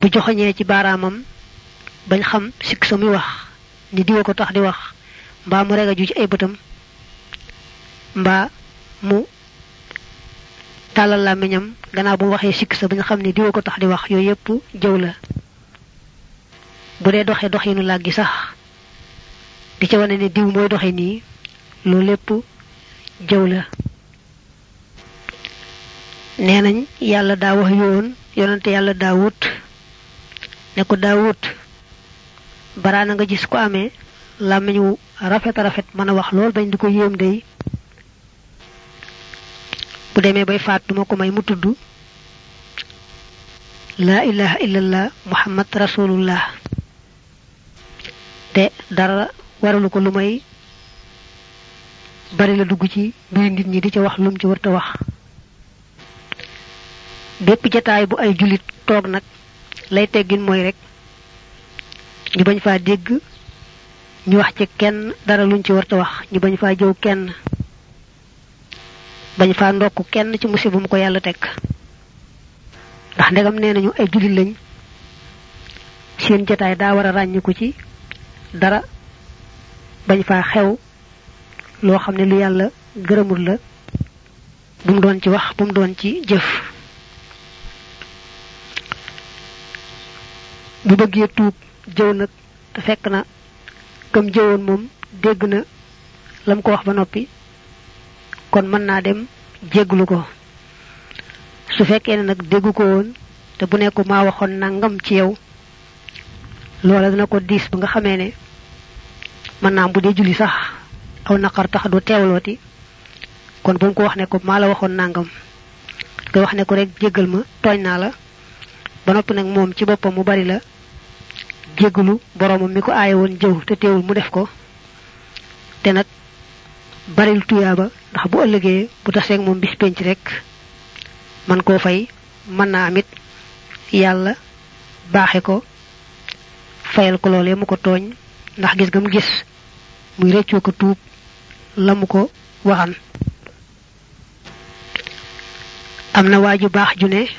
bu joxoñee ci baaraamam bañ xam sikk sa muy wax ni diwa ko tax di wax mbaa mu rega ju ci ay bëtam mbaa mu tàllal làmmiñam gannaaw bu mu waxee sikk sa bañ xam ni diwa ko tax di wax yooyu yépp jëw la bu dee doxee doxinu làggi sax di ca wane ne diw mooy doxe nii loolu lépp jëw la nee nañ yàlla daa wax yoon yonante yàlla daawut ne ko daawut baraana nga gis ko amee làmmiñ wu rafet rafet mën a wax lool bañ di ko yéem day bu demee bay faat duma ko may mu tudd laa ilaha illallah muhammad rasulullah te dara waralu ko lu may bari la dugg ci mbiri nit ñi di ca wax lum ci wërta wax bépp jataay bu ay julit toog nag lay teggin mooy rek ñu bañ faa dégg ñu wax ci kenn dara luñ ci warta wax ñu bañ faa jëw kenn bañ faa ndokk kenn ci musiba mu ko yàlla teg ndax ndegam nee nañu ay julit lañ seen jataay daa war a ràññiku ci dara bañ faa xew loo xam ne lu yàlla gërëmul la bu mu doon ci wax bu mu doon ci jëf bu bëggee tuub jëw nag te fekk na kam jëwoon moom dégg na lam ko wax ba noppi kon mën naa dem jégglu ko su fekkee ne nag déggu ko woon te bu nekku maa waxoon nangam ci yow loola dina ko diis ba nga xamee ne mën naa bu dee julli sax aw naqar tax du teewlooti kon bu mu ko wax ne ko maa la waxoon nangam koy wax ne ko rek jéggal ma tooñ naa la ba noppi nag moom ci boppam mu bari la jéggalu boromam mi ko aaye woon jëw te teewul mu def ko te nag baril tuyaaba ndax bu ëllëgee bu taseeg moom bis penc rek man koo fay mën naa amit yàlla baaxe ko fayal ko loolee mu ko tooñ ndax gis nga mu gis muy rëccoo ko tuub la mu ko waxan am na waa ju baax ju ne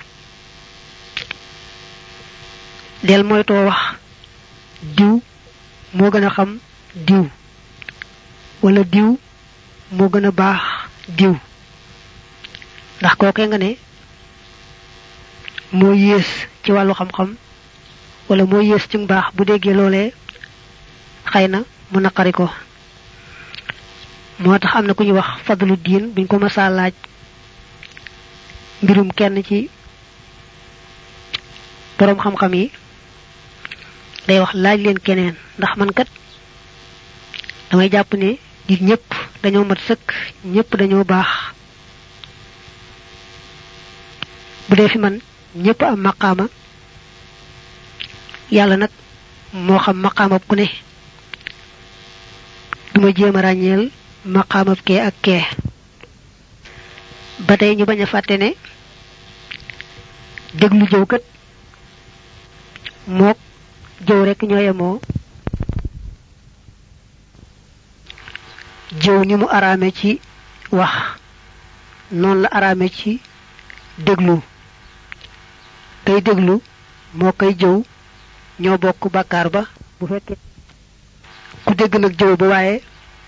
del moytoo wax diw moo gën a xam diw wala diw moo gën a baax diw ndax kookee nga ne moo yées ci wàllu xam-xam wala moo yées ci mbaax bu déggee loolee xëy na mu naqari ko moo tax am na ku ñuy wax fadlu diin buñ ko mësaa laaj mbirum kenn ci boroom xam-xam yi day wax laaj leen keneen ndax man kat damay jàpp ne nit ñëpp dañoo mat sëkk ñëpp dañoo baax bu dee fi man ñëpp am maqaama yàlla nag moo xam maqaamab ku ne duma jéem a ràññeel maqaamab kee ak kee ba tey ñu bañ a fàtte ne déglu jëw kat mook jëw rekk ñoo yemoo jëw ni mu araame ci wax noonu la araame ci déglu kay déglu moo koy jëw ñoo bokk bàkkaar ba bu fekkee ku dégg nag jëw ba waaye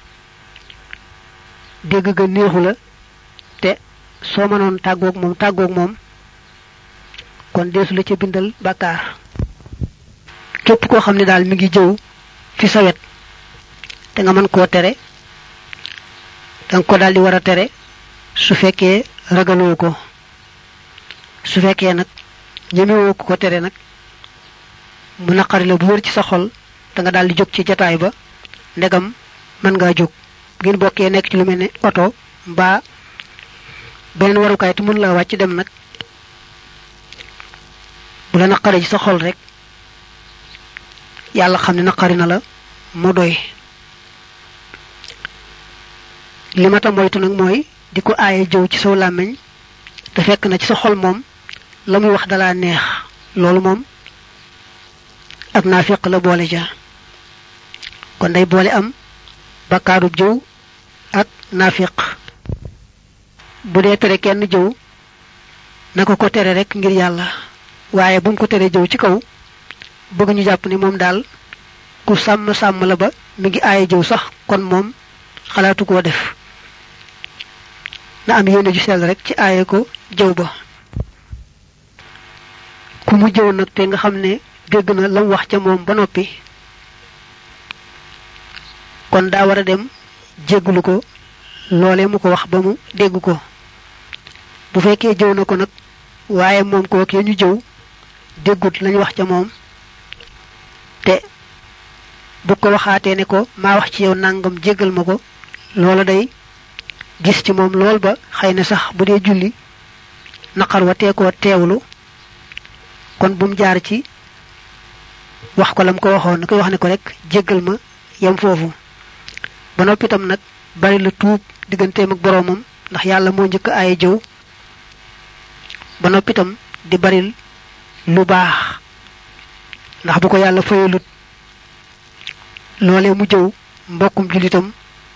dégg ga neexu la te soo mënoon tàggoog moom tàggoog moom kon deesu la ca bindal bàkkaar képp koo xam ne daal mi ngi jëw fi sa wet te nga mën koo tere danga ko daal di war a tere su fekkee ragaloo ko su fekkee nag ñemewoo ko ko tere nag mu naqari la bu wër ci sa xol da nga daal di jóg ci jataay ba ndegam mën ngaa jóg ngeen bokkee nekk ci lu mel ne oto mbaa beneen warukaay te mën laa wàcc dem nag bu la naqari ci sa xol rek yàlla xam ne naqari na la mu doy li ma ta moytu nag mooy di ko aaye jëw ci saw làmmiñ te fekk na ci sa xol moom la muy wax dalaa neex loolu moom ak naafiq la boole ja kon day boole am bakkaarub jëw ak naafiq bu dee tere kenn jëw na ko ko tere rek ngir yàlla waaye bu mu ko teree jëw ci kaw bëgg ñu jàpp ni moom daal ku sàmm sàmm la ba mi ngi aaye jëw sax kon moom xalaatu koo def na am yéene ju sell rek ci aaye ko jëw ba ku mu jëw nag te nga xam ne dégg na lam wax ca moom ba noppi kon daa war a dem jégglu ko loolee mu ko wax ba mu dégg ko bu fekkee jëw na ko nag waaye moom kookee ñu jëw déggut lañu wax ca moom te bu ko waxaatee ne ko maa wax ci yow nangam jéggal ma ko loola day gis ci moom lool ba xëy na sax bu dee julli naqar wa tee koo teewlu kon bu mu jaar ci wax ko lam ko waxoon na koy wax ne ko rek jéggal ma yem foofu ba noppi itam nag bari la tuub digganteem ak boroomam ndax yàlla moo njëkk aaye jëw ba noppi itam di baril lu baax ndax bu ko yàlla fayalut loolee mu jëw mbokkum jullitam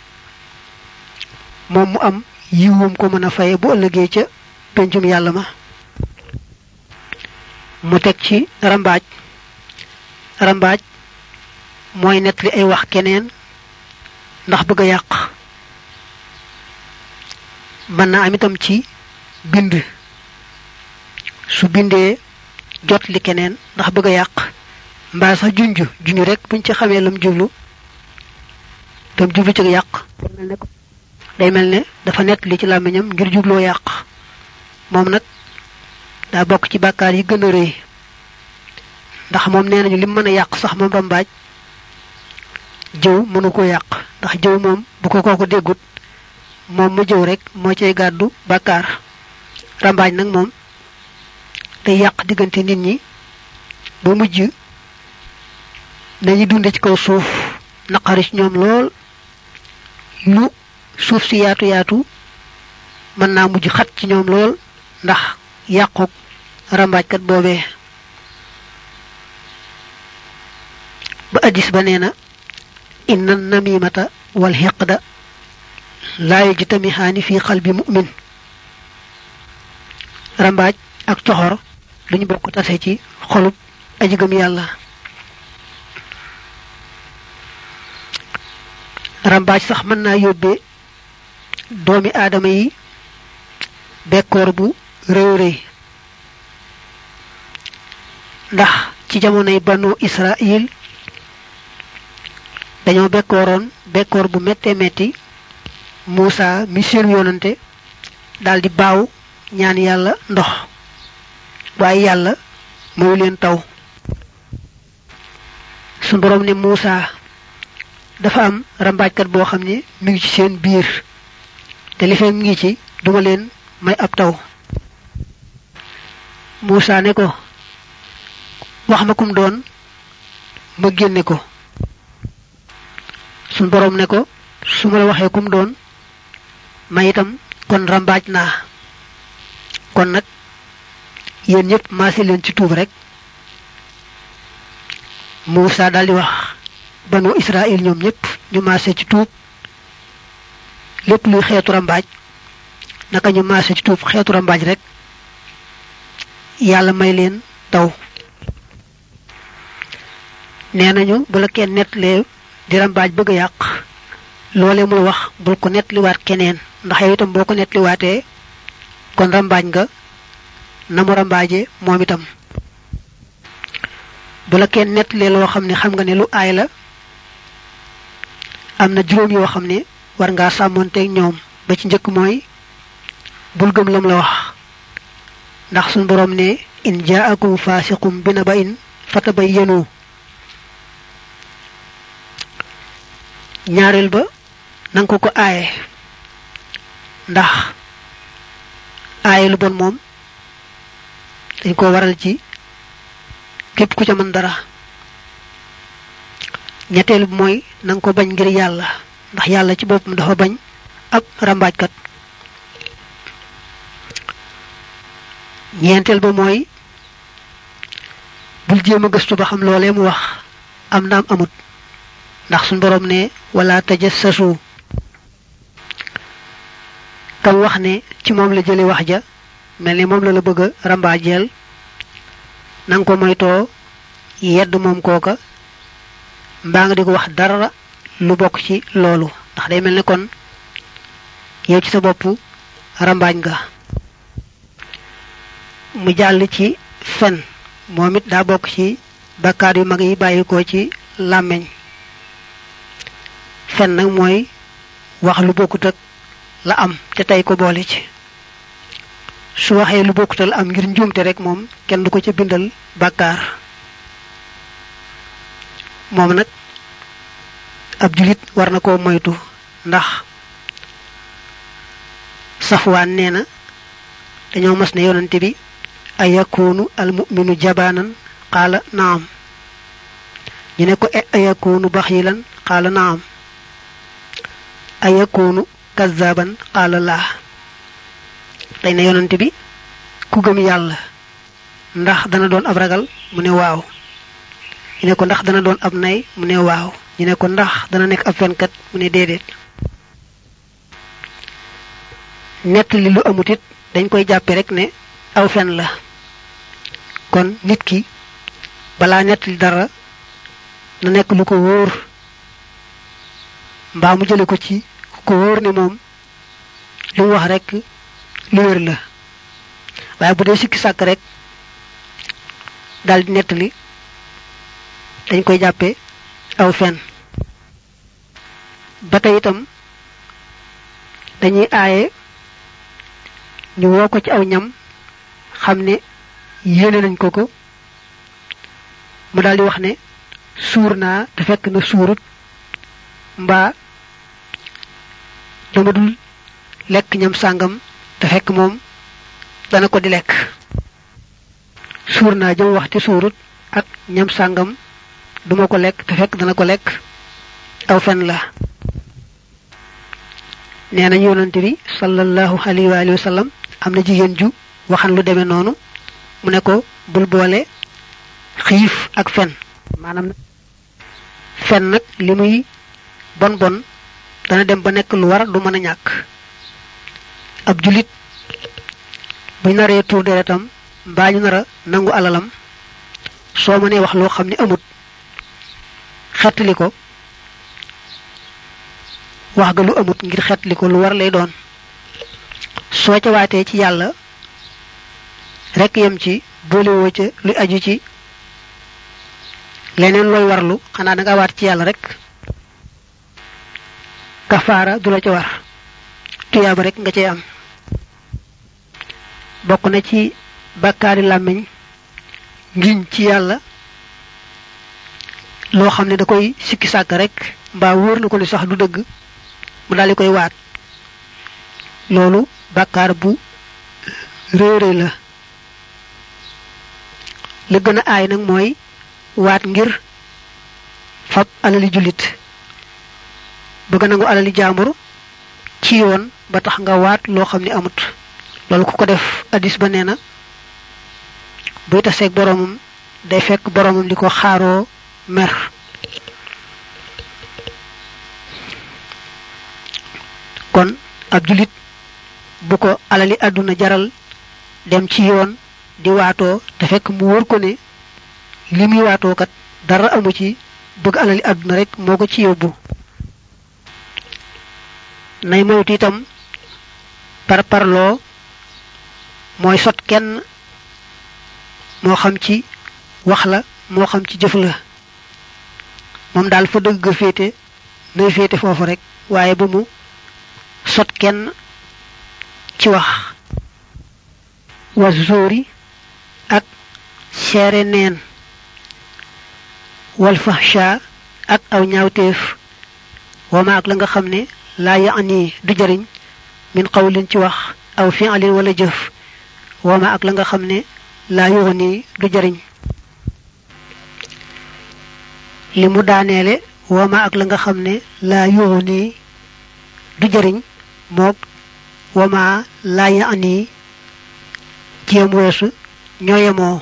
moom mu am yiwum ko mën a faye bu ëllëgee ca pencum yàlla ma mu teg ci rambaaj rambaaj mooy nettali ay wax keneen ndax bëgg a yàq mën na am itam ci bind su bindee jot li keneen ndax bëgg a yàq mbaa sax junj junj rek buñ ci xamee lam jublu tam jublu ci yàq day mel ne dafa nett li ci làmmiñam ngir jubloo yàq moom nag daa bokk ci bàkkaar yi gën a rëy ndax moom nee nañu lim mën a yàq sax moom rambaaj jëw mënu ko yàq ndax jëw moom bu ko kooku déggut moom mu jëw rek moo cay gàddu bàkkaar rambaaj nag moom day yàq diggante nit ñi ba mujj dañuy dunde ci kaw suuf naqari ci ñoom lool lu suuf si yaatu yaatu mën naa mujj xat ci ñoom lool ndax yàquk rambaajkat boobee ba addis ba nee na inna namimata wal hiqda laa yajtamihaani fi qalbi mu'min rambaaj ak coxor duñu bokk tase ci xolub aji gëm yàlla rambaaj sax mën naa yóbbee doomi aadama yi bekkoor bu réew réy ndax ci jamonoy banu israil dañoo bekkooroon bekkoor bu méttee metti Muusa mi seen yonante daldi baaw ñaan yàlla ndox waaye yàlla mayu leen taw su boroom ne Muusa dafa am rambaajkat boo xam ne mi ngi ci seen biir te li fee mi ngi ci duma leen may ab taw Muusa ne ko wax ma kum doon ma génne ko suñ boroom ne ko su ma la waxee kum doon ma itam kon rambaaj naa kon nag yéen ñëpp maase leen ci tuub rek Muusa daldi wax banu Israël ñoom ñëpp ñu maase ci tuub lépp luy xeetu rambaaj naka ñu maase ci tuub xeetu rambaaj rek yàlla may leen taw nee nañu bu la kenn nettalee di rambaaj bëgg a yàq loolee muy wax bul ko nettaliwaat keneen ndax yow itam boo ko nettaliwaatee kon rambaaj nga na mu rambaaje moom itam bu la kenn nettalee loo xam ne xam nga ne lu aay la am na juróom yoo xam ne war ngaa sàmmonteeg ñoom ba ci njëkk mooy bul gëm lam la wax ndax suñ boroom ne in jaakum faasiqum bi na ba in fatabayyanu ñaareel ba nanga ko ko aaye ndax aaye lu bon moom dañ ko waral ci képp ku ca mën dara ñetteel bi mooy nanga ko bañ ngir yàlla ndax yàlla ci boppam dafa bañ ab rambaajkat ñeenteel ba mooy bul jéem a gëstu ba xam loolee mu wax am naam amut ndax suñ boroom ne wala tajassasu kam wax ne ci moom la jële wax ja mel ni moom la la bëgg a rambaajeel nang ko moytoo yedd moom kooka mbaa nga di ko wax dara lu bokk ci loolu ndax day mel ne kon yow ci sa bopp rambaañ nga mu jàll ci fen moom it daa bokk ci bakkaar yu mag yi bàyyikoo ci làmmeñ fen nag mooy wax lu bokkut ak la am te tey ko boole ci su waxee lu bokkut la am ngir njuumte rek moom kenn du ko ca bindal bakkaar moom nag ab julit war na koo moytu ndax safwaan nee na dañoo mas ne yonante bi ayakunu almuminu jabaanan qaala naam ñu ne ko ayakunu baxilan qaala naam ayakunu kazaban qaala laa dañ ne yonante bi ku gëm yàlla ndax dana doon ab ragal mu ne waaw ñu ne ko ndax dana doon ab nay mu ne waaw ñu ne ko ndax dana nekk ab fenkat mu ne déedéet nett li lu amut it dañ koy jàppe rek ne aw fen la kon nit ki balaa nett li dara na nekk lu ko wóor mbaa mu jële ko ci ko wóor ne moom li mu wax rek lu wér la waaye bu dee sikki sàkk rek daldi nett li dañ koy jàppe aw fen ba tey itam dañuy aaye ñu woo ko ci aw ñam xam ne yéene nañ ko ko mu daldi wax ne suur naa te fekk na suurut mbaa dama dul lekk ñam sàngam te fekk moom dana ko di lekk suur naa jëm wax ci suurut ak ñam sàngam duma ko lekk te fekk dana ko lekk aw fen la nee nañ yonante bi sallallahu alayhi wa alihi wa sallam am na jigéen ju waxan lu demee noonu mu ne ko bul boole xiif ak fen maanaam fen nag li muy bon bon dana dem ba nekk lu war du mën a ñàkk ab julit bu naree tuur deretam mbaa ñu nara nangu alalam soo mënee wax loo xam ne amut xettali ko wax ga lu amut ngir xettali ko lu war lay doon soo ca waatee ci yàlla rekk yem ci boolewoo ca luy aju ci leneen looy warlu xanaa da nga waat ci yàlla rek kafaara du la ca war tuyaaba rek nga cay am bokk na ci bàkkaari làmmiñ ngiñ ci yàlla loo xam ne da koy sikki sàkk rek mbaa wóor na ko li sax du dëgg mu daldi koy waat loolu bàkkaar bu réere la li gën a aay nag mooy waat ngir fab alali jullit bëgg nangu alali jaambur ci yoon ba tax nga waat loo xam ne amut loolu ku ko def addis ba nee na buy taseeg boromam day fekk boromam di ko xaaroo mer kon ab julit bu ko alali àdduna jaral dem ci yoon di waatoo te fekk mu wóor ko ne li muy waatoo kat dara amu ci bëgg alali àdduna rek moo ko ci yóbbu nay moytu itam par parloo mooy sot kenn moo xam ci wax la moo xam ci jëf la moom daal fa dëgg ga féete nay féete foofu rek waaye ba mu sot kenn ci wax was zóori ak seere neen wal fahsha ak aw ñaawteef wama ak la nga xam ne laa yaani du jariñ min qawlin ci wax aw fi'lin wala jëf wama ak la nga xam ne laa yuxni du jariñ li mu daaneele wama ak la nga xam ne laa yuxni du jariñ moog wama laa yaani jéem weesu ñooyemoo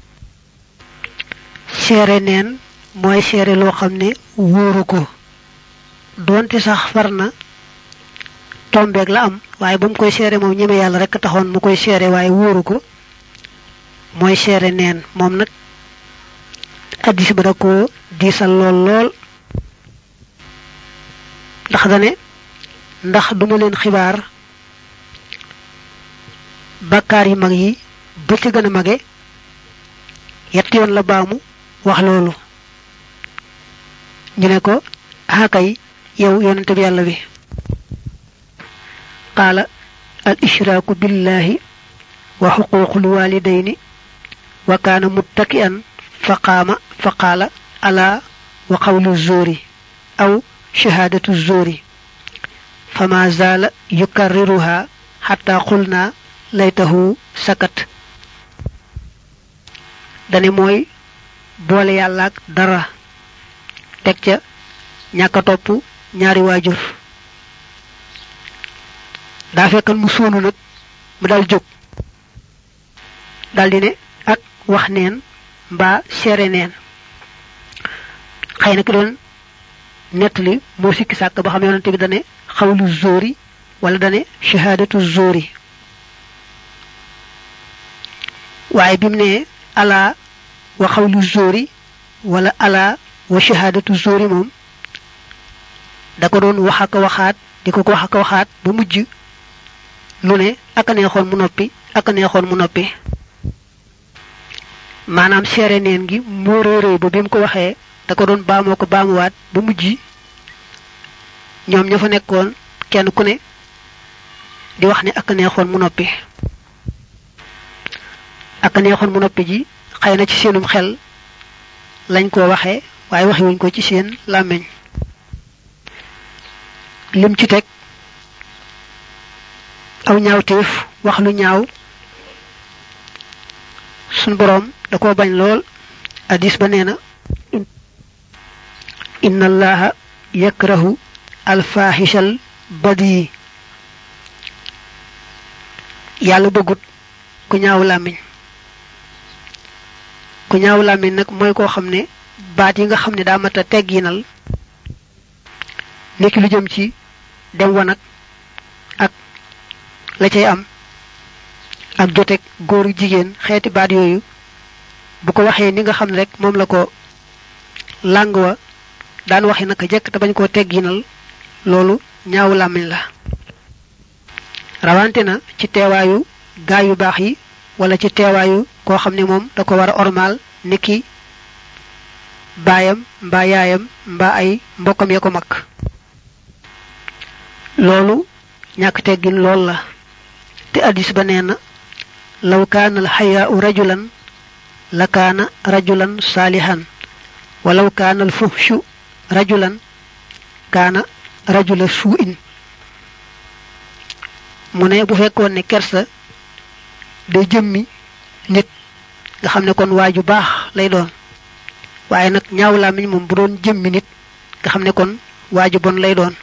seere neen mooy seere loo xam ne wóoru ko doonte sax far na tombeeg la am waaye ba mu koy seere moom ñeme yàlla rek taxoon mu koy seere waaye wóoru ko mooy seere neen moom nag addis ba da koo diisal lool lool ndax dane ndax duma leen xibaar bakkaar yi mag yi ba ci gën a mage yett yoon la baamu wax loolu ñu ne ko akay yow yonente bi yàlla bi qaala al ishraaku billahi wa xuquuqul walidayni wa kaana muttaki'an fa qaama fa qaala alaa wa qawlu zóori aw shahaadatu zóori fama zaala yukarriruha xatta qulna laytahu sakat dane mooy boole yàlla ak dara teg ca ñàkk a topp ñaari waajur daa fekkan mu sóonu nag mu dal jóg daldi ne ak wax neen mbaa seere neen xëy na ki doon nettali moo sikki sàkk ba xam yonante bi dane xawlu zóori wala dane shahaadatu zóori waaye bi mu ne alaa wa xawlu zóori wala alaa wa shahaadatu zóori moom da ko doon wax ak waxaat di ko ko wax ak waxaat ba mujj lu ne ak a neexoon mu noppi ak a neexoon mu noppi maanaam seere neen gi moo réeréy ba bi mu ko waxee da ko doon baamoo ko baamuwaat ba mujj ñoom ña fa nekkoon kenn ku ne di wax ne ak a neexoon mu noppi ak a neexoon mu noppi ji xëy na ci seenum xel lañ ko waxee waaye waxewuñ ko ci seen làmmiñ lim ci teg aw ñaawteef wax lu ñaaw sun boroom da koo bañ lool hadis ba nee na inna allaha yakrahu alfahishal badi yàlla bëggut ku ñaaw làmmiñ ku ñaaw làmmiñ nag mooy koo xam ne baat yi nga xam ne daa mat a tegginal nekki lu jëm ci dem wanag ak la cay am ak joteeg góoru jigéen xeeti baat yooyu bu ko waxee ni nga xam ne rek moom la ko làng wa daan waxe naka jekk te bañ koo tegginal loolu ñaaw làmmiñ la rawante na ci teewaayu gaa yu baax yi wala ci teewaayu koo xam ne moom da ko war a ormaal niki baayam mbaa yaayam mbaa ay mbokkam ya ko mag loolu ñàkk teggin lool la te addis ba nee na law kaana al xayaau rajulan la kaana rajulan saalihan walaw kaana al fuhshu rajulan kaana rajula suu'in mu ne bu fekkoon ne kersa day jëmmi nit nga xam ne kon waaju baax lay doon waaye nag ñaaw làmmiñ moom bu doon jëmmi nit nga xam ne kon waaju bon lay doon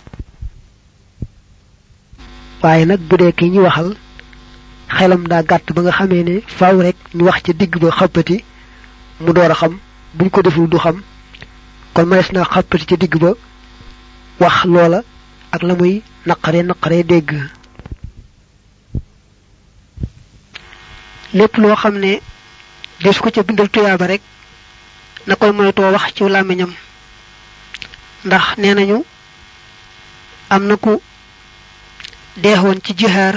waaye nag bu dee ki ñu waxal xelam daa gàtt ba nga xamee ne faaw rek ñu wax ca digg ba xappati mu door a xam buñ ko deful du xam kon mënees naa xappati ca digg ba wax loola ak la muy naqare naqare dégg lépp loo xam ne des ko ca bindal tuyaaba rek na koy moytoo wax ci làmmiñam ndax nee nañu am na ku deexoon ci jihaar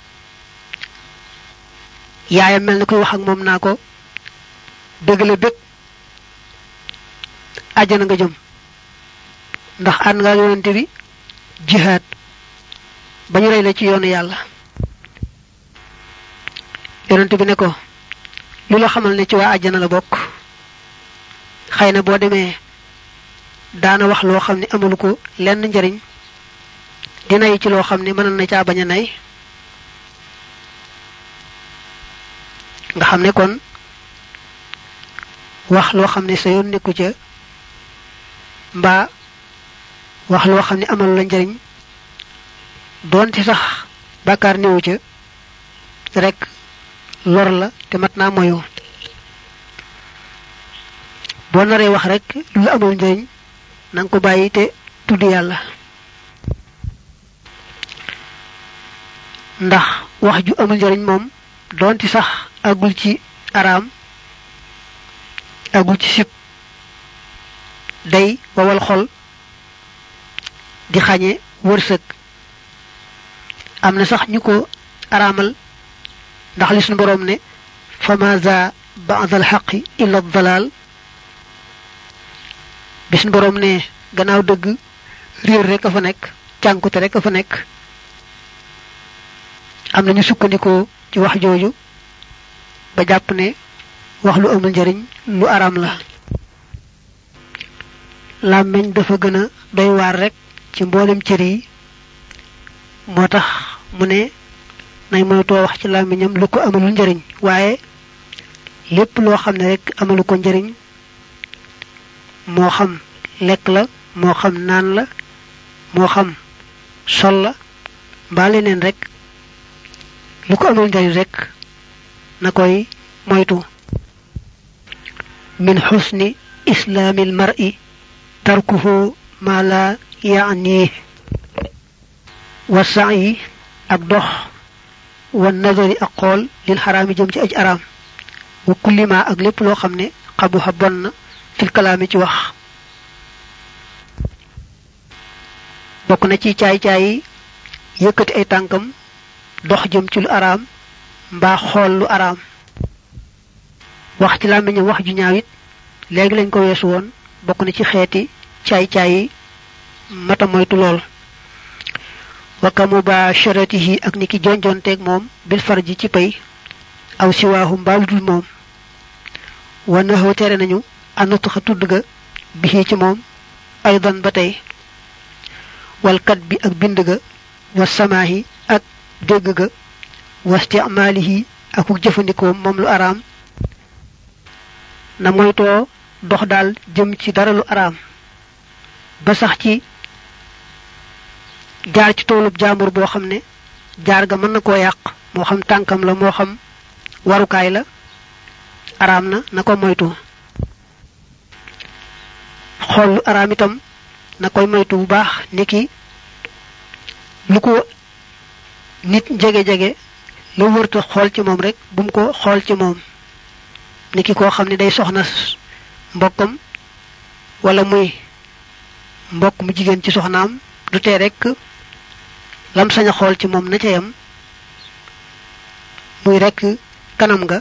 yaayam mel na koy wax ak moom naa ko dëgg la bég àjjana nga jëm ndax ànd nga yonente bi jihaad ba ñu rey la ci yoonu yàlla yonente bi ne ko lu la xamal ne ci waa àjjana la bokk xëy na boo demee daana wax loo xam ne amalu ko lenn njariñ di nay ci loo xam ne mënoon na caa bañ a nay nga xam ne kon wax loo xam ne sa yoon nekku ca mbaa wax loo xam ne amalu la njariñ doonte sax bàkkaar néewu ca rek lor la te mat naa moyu boo naree wax rek lu la amul njariñ na nga ko bàyyi te tudd yàlla ndax wax ju amul njariñ moom doonte sax àggul ci araam agul ci sib day wawal xol di xañe wërsëg am na sax ñu ko araamal ndax li suñu boroom ne famaza ba'da alxaqi illa dalal bi suñu boroom ne gannaaw dëgg réer rek a fa nekk cànkute rek a fa nekk am na ñu sukkandikoo ci wax jooju ba jàpp ne wax lu amul njariñ lu araam la làmmiñ dafa gën a doy waar rek ci mboolem cër yi moo tax mu ne nay moytoo wax ci làmmiñam lu ko amalul njariñ waaye lépp loo xam ne rek amalu ko njariñ moo xam lekk la moo xam naan la moo xam sol la mbaa leneen rek lu ko amal njariñ rek na koy moytu min xusni islaamil mar'i tarkuhu ma la yaani wa sa'yi ak dox wa nazari ak xool lil xaraami jëm ci aj araam wa kullima ak lépp loo xam ne xabuxa bon na fil kalaami ci wax bokk na ci caay-caay yi yëkkati ay tànkam dox jëm ci lu araam mbaa xool lu araam wax ci làmmiñam wax ju ñaaw it léegi lañ ko weesu woon bokk na ci xeeti caay-caay yi mata moytu lool waka mubasharatihi ak ni ki jonjonteeg moom bil farji ci pay aw siwaahu mbaalu dul moom wa naxoo tere nañu anatuxa tudd ga bi ci moom aydan ba tey walkat bi ak bind ga wa samaahi ak dégg ga wa istimaalihi ak jëfandikoo moom lu araam na moytoo dox daal jëm ci dara lu araam ba sax ci jaar ci toolub jaambur boo xam ne jaar ga mën na koo yàq moo xam tànkam la moo xam warukaay la araam na na ko moytu xool lu araam itam na koy moytu bu baax niki lu ko nit jege-jege la wërta xool ci moom rek bu mu ko xool ci moom niki koo xam ne day soxna mbokkam wala muy mbokk mu jigéen ci soxnaam du tee rek lam sañ a xool ci moom na ca yam muy rek kanam nga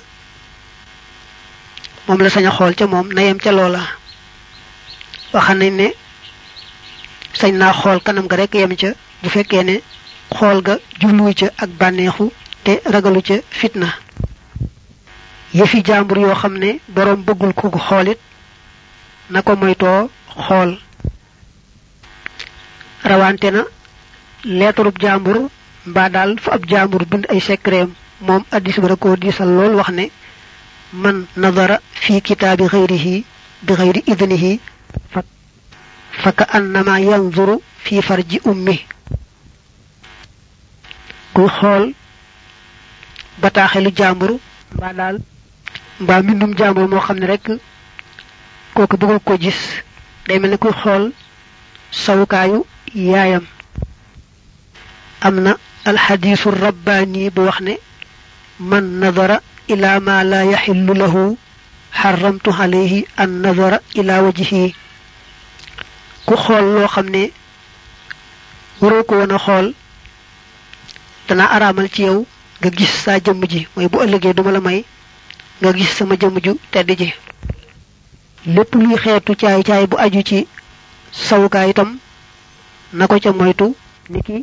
moom la sañ a xool ca moom na yem ca loola waxam nañ ne sañ naa xool kanam ga rek yem ca bu fekkee ne xool ga jubluwu ca ak bànneexu te ragalu ca fitna yëfi jàmbur yoo xam ne boroom bëggul ku ko xoolit na ko moytoo xool rawante na leetarub jàmbur mbaa daal fu ab jàmbur bind ay secret moom addis ba da koo diisal lool wax ne man nadara fi kitaabi xayrihi bi xayri idnihi fa ka annama yanzuru fi farji ummi kuy xool bataaxelu jàmbur mbaa daal mbaa mbindum jàmbur moo xam ne rek kooku bëggul ko gis day mel ne kuy xool sawukaayu yaayam am na alxadiisu rabbaani bu wax ne man nadara ila ma la yaxillu lahu xaramtu alayhi an nadara ila wajhihi ku xool loo xam ne waroo ko woon a xool dana araamal ci yow nga gis saa jëmm ji mooy bu ëllëgee duma la may nga gis sama jëmm ju tedd ji lépp luy xeetu caay caay bu aju ci sawukaay itam na ko ca moytu niki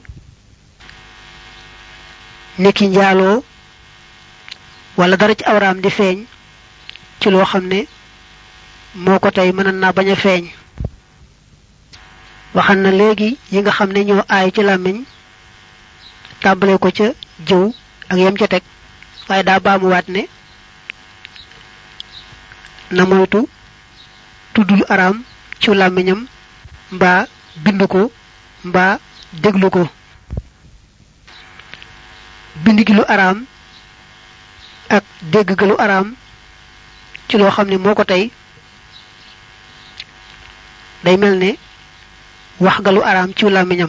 niki njaaloo wala dara ci awraam di feeñ ci loo xam ne moo ko tey mën naa bañ a feeñ waxan na léegi yi nga xam ne ñoo aay ci làmmiñ tàmbale ko ca jëw ak yem ca teg waaye daa baamuwaat ne na moytu tudd lu araam ci làmmiñam mbaa bind ko mbaa déglu ko bind gi lu araam ak dégg ga lu araam ci loo xam ne moo ko tey day mel ne wax ga lu araam ci làmmiñam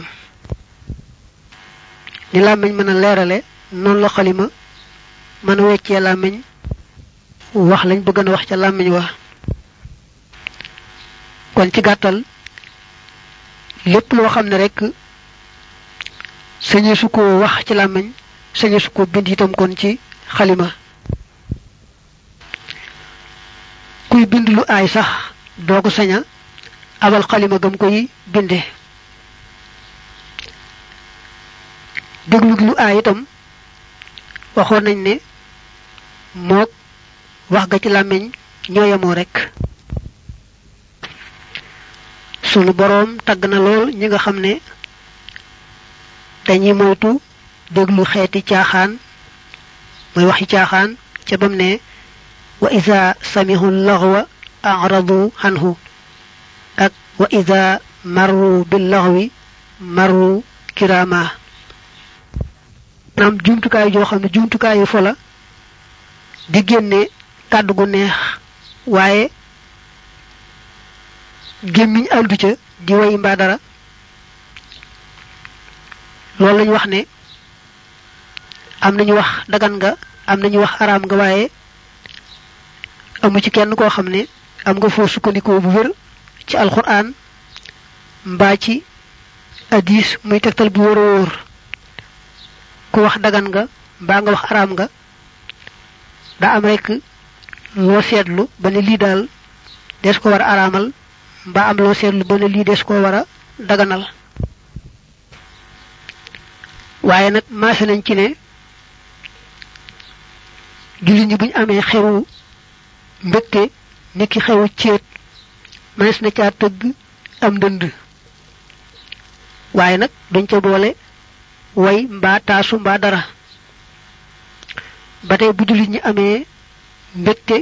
ni làmmiñ mën a leerale noonu la xalima mën a weccee làmmiñ wax lañ bëgg na wax ca làmmiñ wa kon ci gàttal lépp loo xam ne rek sañe su ko wax ci làmmiñ sañe su ko bind itam kon ci xalima kuy bind lu aay sax doo ko saña abal xalima gam koy binde déglu lu aay itam waxoon nañ ne mook wax ga ci làmmiñ ñoo yemoo rek sunu boroom tagg na lool ñi nga xam ne dañuy moytu déglu xeeti caaxaan mooy waxi caaxaan ca bam ne wa ida samihu laxwa aradu anhu ak wa ida marru bil laxwi marru kirama maanaam jumtukaay joo xam ne jumtukaayu fo la di génne kàddu gu neex waaye gémmiñ àndu ca di way mbaa dara loolu lañu wax ne am nañu wax dagan nga am nañu wax araam nga waaye amu ci kenn koo xam ne am nga foo sukkandikoo bu wér ci alquran mbaa ci hadis muy tegtal bu wóor a wóor ku wax dagan nga mbaa nga wax araam nga daa am rek loo seetlu ba ne lii daal des ko war a araamal mbaa am loo seetlu ba ne lii des ko war a daganal waaye nag maase nañ ci ne jullit ñi buñ amee xewu mbégte niki xewu céet mënees na caa tëgg am ndënd waaye nag duñ ca boole way mbaa taasu mbaa dara ba tey bu jullit ñi amee mbégte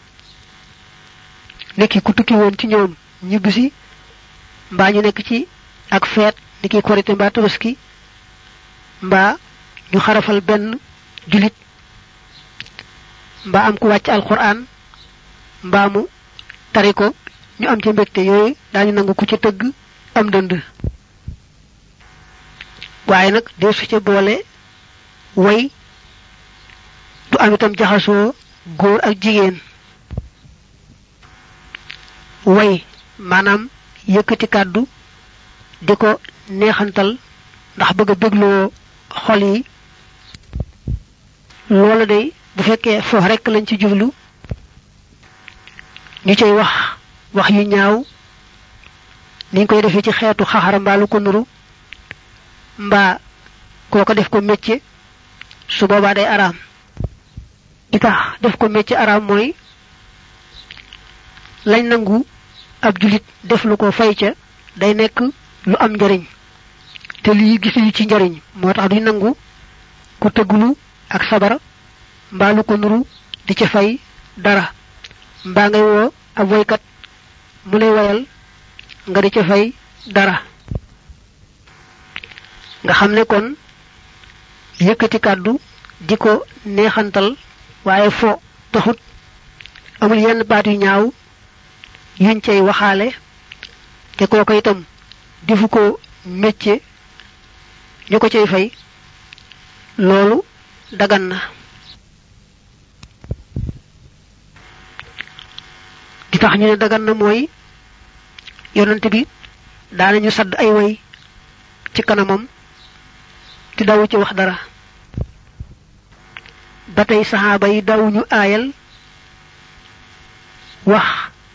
niki ku tukki woon ci ñoom ñibbisi mbaa ñu nekk ci ak feet niki korite mbaa tabaski mbaa ñu xarafal benn julit mbaa am ku wàcc alquran mbaa mu tari ko ñu am ci mbégte yooyu daañu nangu ku ci tëgg am dënd waaye nag dee su ca boole way du am itam jaxasoo góor ak jigéen way maanaam yëkkati kàddu di ko neexantal ndax bëgg a bégloo xol yi loola day bu fekkee foofu rekk lañ ci jublu ñu cay wax wax yu ñaaw niñ koy defee ci xeetu xaxara mbaa lu ko nuru mbaa koo ko def ko métier su boobaa day araam li tax def ko métier araam mooy lañ nangu ab julit def lu ko fay ca day nekk lu am njariñ te lii gisuñu ci njariñ moo tax duñ nangu ku tëggulu ak sabar mbaa lu ko nuru di ca fay dara mbaa ngay woo ab woykat mu lay wayal nga di ca fay dara nga xam ne kon yëkkati kàddu di ko neexantal waaye fo taxut amul yenn baat yu ñaaw yuñ cay waxaale te kooko itam defu ko métier ñu ko cay fay loolu dagan na di tax ñu ne dagan na mooy yonante bi daanañu sadd ay way ci kanamam te dawu ci wax dara ba tey saxaaba yi dawuñu aayal wax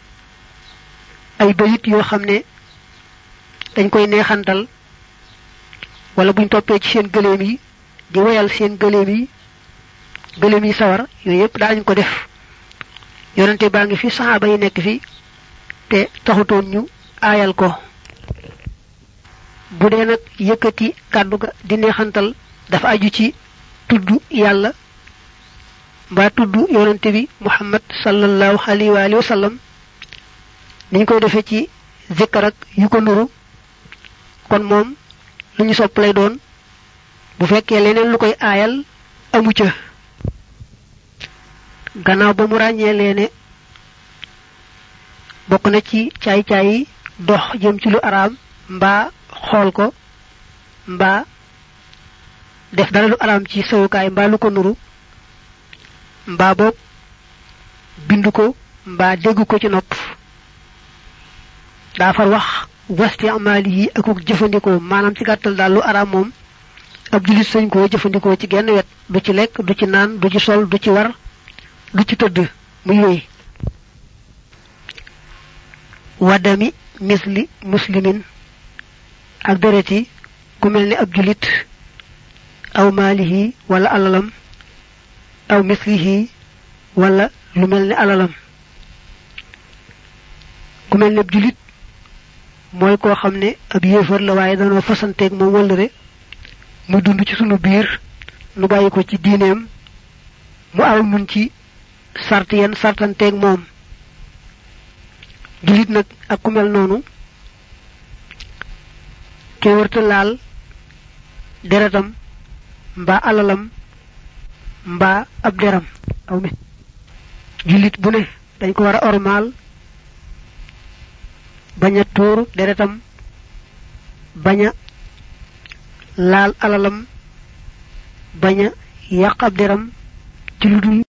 ay bayit yoo xam ne dañ koy neexantal wala buñ toppee ci seen gëléem yi di woyal seen gëléem yi gëléem yi sawar yooyu yépp daañu ko def yonente baa ngi fi saxaaba yi nekk fi te taxutoon ñu aayal ko bu dee nag yëkkati kàddu ga di neexantal dafa aju ci tudd yàlla mbaa tudd yonente bi muhammad sallallahu alayhi wa alihi wa sallam niñ koy defee ci zikkar ak yu ko nuru kon moom lu ñu sopp lay doon bu fekkee leneen lu koy aayal amu ca gannaaw ba mu ràññee leene bokk na ci caay-caay yi dox jëm ci lu araam mbaa xool ko mbaa def dara lu araam ci sowukaay mbaa lu ko nuru mbaa boog bind ko mbaa dégg ko ci nopp daa far wax wasti amaali yi akuk jëfandikoo maanaam ci gàttal daal lu araam moom ab julit sañ koo jëfandikoo ci genn wet du ci lekk du ci naan du ci sol du ci war du ci tëdd muy wéy wadami misli muslimin ak dereti ku mel ni ab julit aw maalihi wala alalam aw mislihi wala lu mel ni alalam ku mel ni ab julit mooy koo xam ne ab yéefar la waaye danoo fasanteeg moom wëllëre mu dund ci sunu biir nu bàyyi ko ci diineem mu aw nun ci sart yenn sartanteeg moom julit nag ak ku mel noonu ke wërta laal deretam mbaa alalam mbaa ab deram aw mi julit bu ne dañ ko war a ormaal bañ a tuur deretam bañ a laal alalam bañ a yàq ab deram ci lu dul